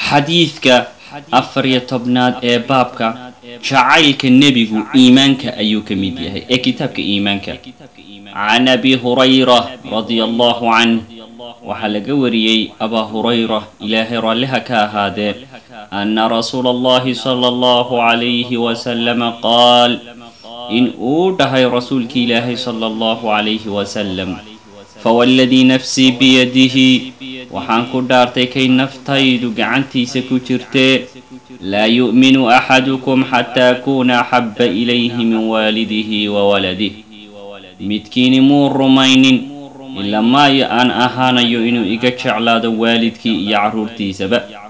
xadiidka afar iyo tobnaad ee baabka jacaylka nebigu iimaanka ayuu ka mid yahay ee kitaabka iimaanka can abi hurayra radia allahu canh waxaa laga wariyey abaa hurayra ilaahay raalliha ka ahaadee ana rasuula allahi sala allahu calayhi wasalama qaal in uu dhahay rasuulki ilaahay sala allahu calayhi wasalam fawalladii nafsii biyadihi waxaan ku dhaartay kay naftaydu gacantiisa ku jirtee laa yu'minu axadukum xataa akuuna axabba ilayhi min waalidihi wa waladih midkiini muu rumaynin ilaa maayo aan ahaanayo inuu iga jeclaado waalidkii iyo carruurtiisaba